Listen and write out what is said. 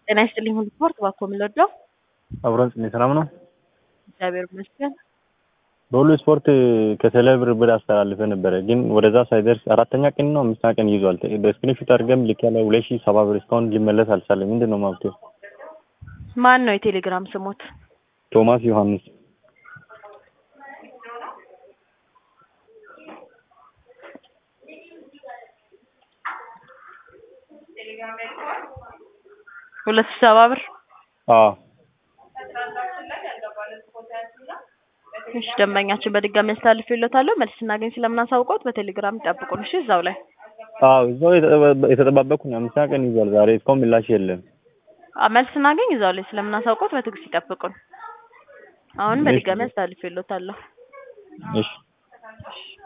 ጤና ይስጥልኝ ሁሉ ስፖርት እባክዎ ምን ልወደው? አብሮን ጽኔ ሰላም ነው። እግዚአብሔር ይመስገን። በሁሉ ስፖርት ከቴሌብር ብር አስተላልፈ ነበረ፣ ግን ወደዛ ሳይደርስ አራተኛ ቀን ነው አምስተኛ ቀን ይዟል። በስክሪንሾት አድርገም ልክ ያለ ሁለት ሺህ ሰባ ብር እስካሁን ሊመለስ አልቻለም። ምንድን ነው መፍትሄው? ማን ነው የቴሌግራም ስሞት? ቶማስ ዮሐንስ ሁለት ሺህ ሰባ ብር አዎ እሺ ደንበኛችን በድጋሚ አስተላልፌልዎታለሁ። መልስ ስናገኝ ስለምናሳውቀዎት በቴሌግራም ይጠብቁን። እሺ እዛው ላይ አዎ እዛው የተጠባበቅኩ ነው። አምስተኛ ቀን ይዟል። ዛሬ እስካሁን ምላሽ የለም። አ መልስ ስናገኝ እዛው ላይ ስለምናሳውቀዎት በትዕግስት ይጠብቁን። አሁን በድጋሚ አስተላልፌልዎታለሁ። እሺ